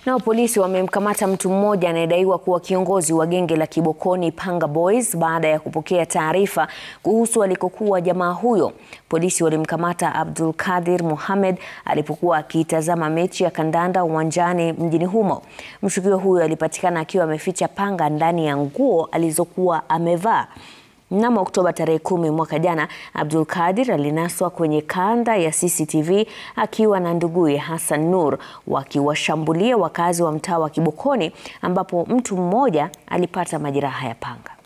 Nao polisi wamemkamata mtu mmoja anayedaiwa kuwa kiongozi wa genge la Kibokoni Panga Boys baada ya kupokea taarifa kuhusu alikokuwa jamaa huyo. Polisi walimkamata Abdul Kadir Mohamed alipokuwa akitazama mechi ya kandanda uwanjani mjini humo. Mshukiwa huyo alipatikana akiwa ameficha panga ndani ya nguo alizokuwa amevaa. Mnamo Oktoba tarehe kumi mwaka jana, Abdul Kadir alinaswa kwenye kanda ya CCTV akiwa na nduguye Hassan Nur wakiwashambulia wakazi wa mtaa wa Kibokoni ambapo mtu mmoja alipata majeraha ya panga.